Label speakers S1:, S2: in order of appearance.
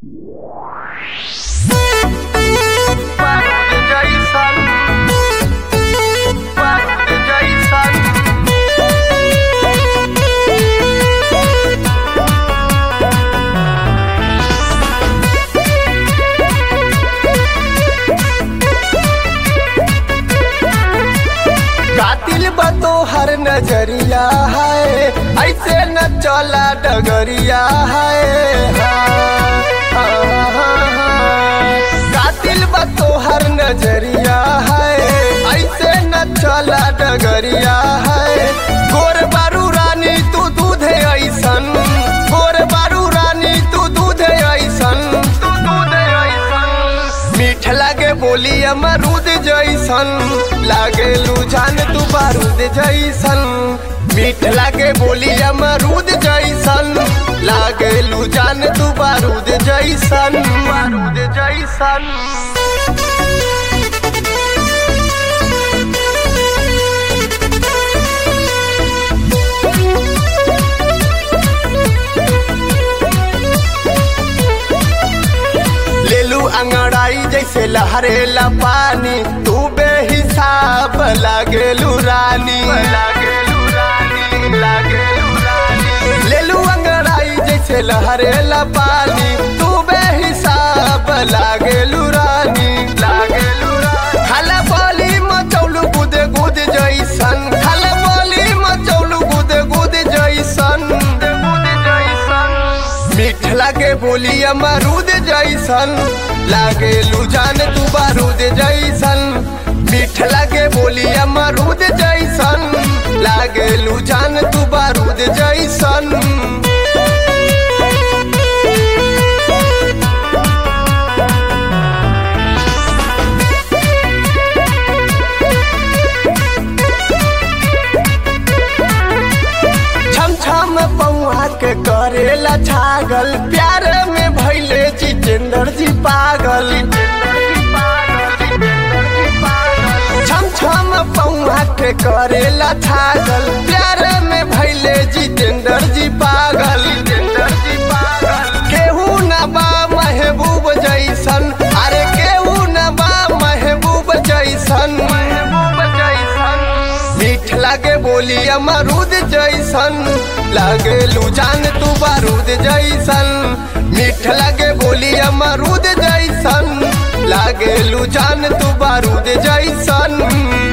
S1: कातिल बतो हर नजरिया है ऐसे न चला डगरिया है हाँ, हाँ, हाँ। कातिल बतो हर नजरिया है ऐसे न चला डगरिया है गोर बारू रानी तू दूधे ऐसन गोर बारू रानी तू दूधे ऐसन तू दूधे ऐसन मीठ लागे बोली अमरूद जैसन लागे लुझान तू बारूद जैसन मीठ लागे बोली अमरूद जैसन लागे लुझान तू बारूद जैसन बारूद जैसन लेलू अंगड़ाई जैसे लहरेला पानी तू बेहिसाब लागेलू रानी लागेलू रानी लागेलू रानी लेलू अंगड़ाई जैसे लहरेला पानी तू बेहिसाब लागेलू रानी लागेलू रानी खाला बोली मचौलू गुदे गुद जैसन खाला बोली मचौलू गुदे गुद जैसन गुद जैसन मीठ लागे बोली अमरूद जैसन लागे लुजान तू बारूद जैसन मीठ लागे बोली अमरूद जैसन लागे लुजान तू बारूद जैसन छम छम पौआ के करेला छागल प्यार में भैले जितेंद्र जी पागल छम छम पौआ के करेला छागल प्यार में भैले जितेंद्र जी पागल केहू न बा महबूब जैसन अरे केहू न बा महबूब जैसन महबूब जैसन मीठ लागे बोली अमरूद जैसन लागे लुजान तू बारूद जैसन मीठ लागे बोली अमरूद जैसन लागे लुजान तू बारूद जैसन